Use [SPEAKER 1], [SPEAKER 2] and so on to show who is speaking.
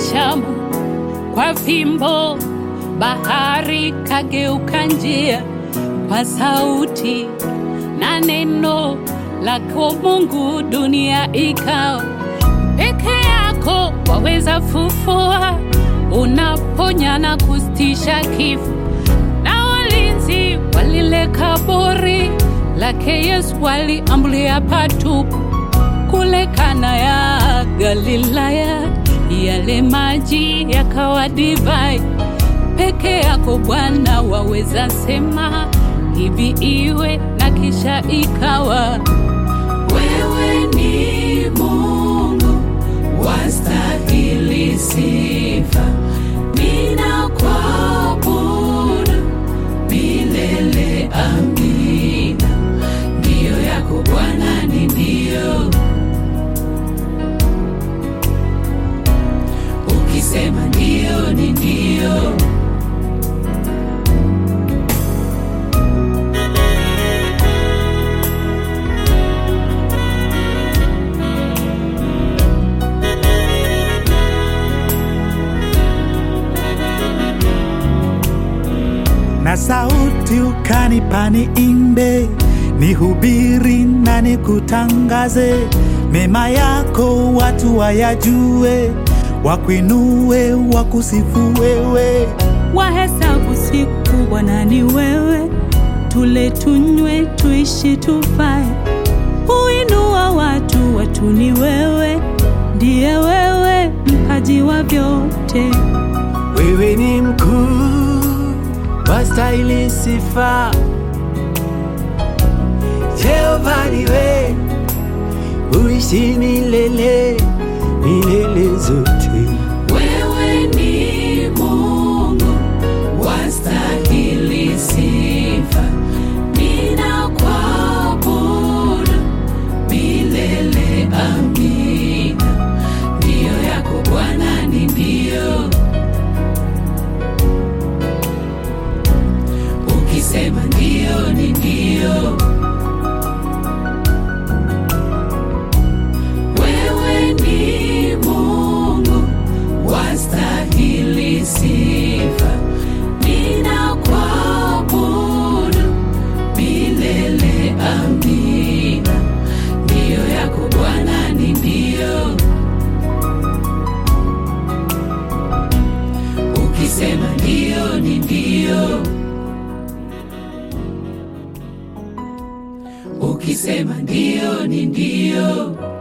[SPEAKER 1] Shamu kwa fimbo, bahari kageuka njia kwa sauti na neno lako Mungu, dunia ikawa peke yako. Waweza fufua, unaponya na kustisha kifo, na walinzi wa lile kaburi lake Yesu waliambulia patupu kule Kana ya Galilaya, yale maji yakawa divai. Peke yako Bwana waweza sema hivi iwe, na kisha ikawa. Wewe ni Mungu wastahili sifa, ninakuabudu milele. Amina, ndiyo yako Bwana ni ndio. Ukisema ndio ni ndio.
[SPEAKER 2] na sauti ukanipa niimbe, nihubiri na nikutangaze mema yako, watu wayajue, wakuinue, wakusifu wewe.
[SPEAKER 3] wahesabu siku Bwana ni wewe, tule tunywe, tuishi tufae, huinua watu, watu ni wewe, ndiye wewe mpaji wa vyote.
[SPEAKER 4] Wewe ni mkuu, wastahili sifa. Jehova niwe, uishi milele, milele zote.
[SPEAKER 1] Wewe ni Mungu wastahili sifa, ninakuabudu milele. Amina, ndiyo yako Bwana ni ndio. Ukisema ndio ni ndio. Wewe ni Mungu wastahili sifa, ninakuabudu milele. Amina, ndiyo yako Bwana ni ndio. Ukisema ndio ni ndio. Ukisema ndio ni ndio.